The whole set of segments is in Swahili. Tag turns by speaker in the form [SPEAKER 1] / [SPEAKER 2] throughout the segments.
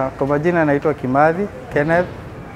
[SPEAKER 1] Uh, kwa majina naitwa Kimathi Kenneth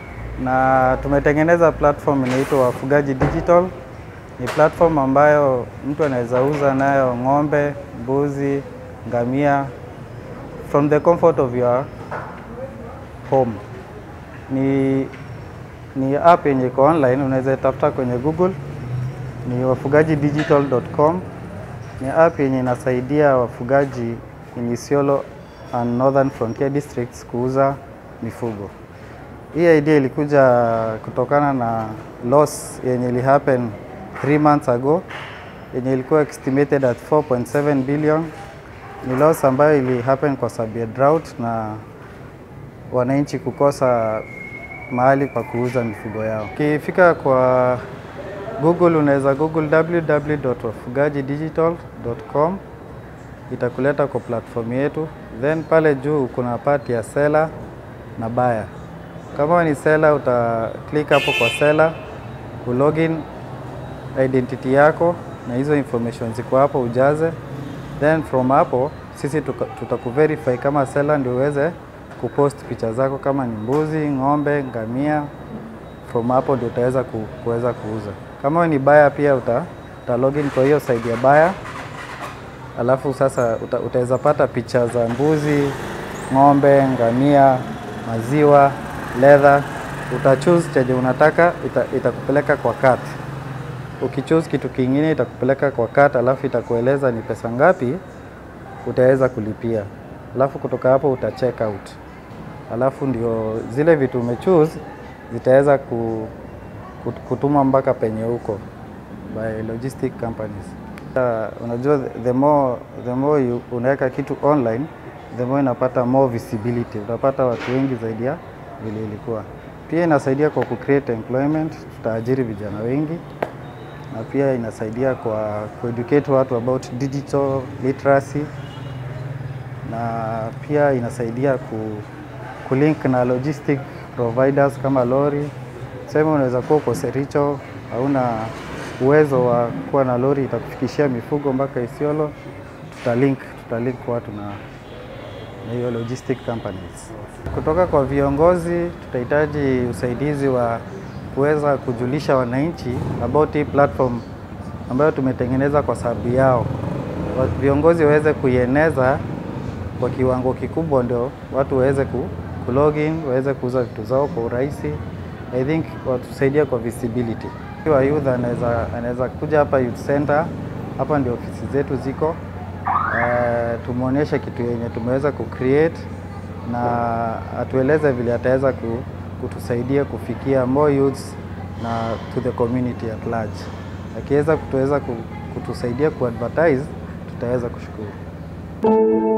[SPEAKER 1] na tumetengeneza platform inaitwa Wafugaji Digital. Ni platform ambayo mtu anaweza uza nayo ng'ombe, mbuzi, ngamia from the comfort of your home. Ni, ni app yenye iko online, unaweza tafuta kwenye Google, ni wafugajidigital.com. Ni app yenye inasaidia wafugaji in Isiolo and Northern Frontier Districts kuuza mifugo. Hii idea ilikuja kutokana na loss yenye ili happen 3 months ago yenye ilikuwa estimated at 4.7 billion. Ni loss ambayo ili happen kwa sababu ya drought na wananchi kukosa mahali pa kuuza mifugo yao. Ukifika kwa Google unaweza google www.wafugajidigital.com itakuleta kwa platform yetu, then pale juu kuna part ya seller na buyer. Kama ni seller, uta click hapo kwa seller, ulogin identity yako na hizo information ziko hapo ujaze, then from hapo sisi tutakuverify kama seller ndio uweze kupost picha zako kama ni mbuzi, ng'ombe, ngamia. From hapo ndio utaweza ku, kuweza kuuza. Kama ni buyer pia uta, uta login kwa hiyo side ya buyer alafu sasa uta, utaweza pata picha za mbuzi, ng'ombe, ngamia, maziwa, leather. Uta choose chenye unataka, ita, itakupeleka kwa cart. Ukichoose kitu kingine itakupeleka kwa cart, alafu itakueleza ni pesa ngapi utaweza kulipia, alafu kutoka hapo uta check out, alafu ndio zile vitu umechoose zitaweza ku, kutuma mpaka penye huko by logistic companies. Uh, unajua the more, the more you unaweka kitu online the more inapata more visibility, utapata watu wengi zaidi ya vile ilikuwa. Pia inasaidia kwa kucreate employment, tutaajiri vijana wengi, na pia inasaidia kwa kueducate watu about digital literacy, na pia inasaidia ku, kulink na logistic providers kama lori. Sema unaweza kuwa uko Sericho hauna uwezo wa kuwa na lori itakufikishia mifugo mpaka Isiolo, tutalink tutalink watu na na hiyo logistic companies. Kutoka kwa viongozi, tutahitaji usaidizi wa kuweza kujulisha wananchi about hii platform ambayo tumetengeneza kwa sababu yao. Viongozi waweze kuieneza kwa kiwango kikubwa, ndio watu waweze ku, ku login waweze kuuza vitu zao kwa urahisi. I think watusaidia kwa visibility wa youth anaweza anaweza kuja hapa youth center, hapa ndio ofisi zetu ziko. Uh, tumwonyeshe kitu yenye tumeweza kucreate na atueleze vile ataweza kutusaidia kufikia more youths na to the community at large. Akiweza kutuweza kutusaidia kuadvertise, tutaweza kushukuru.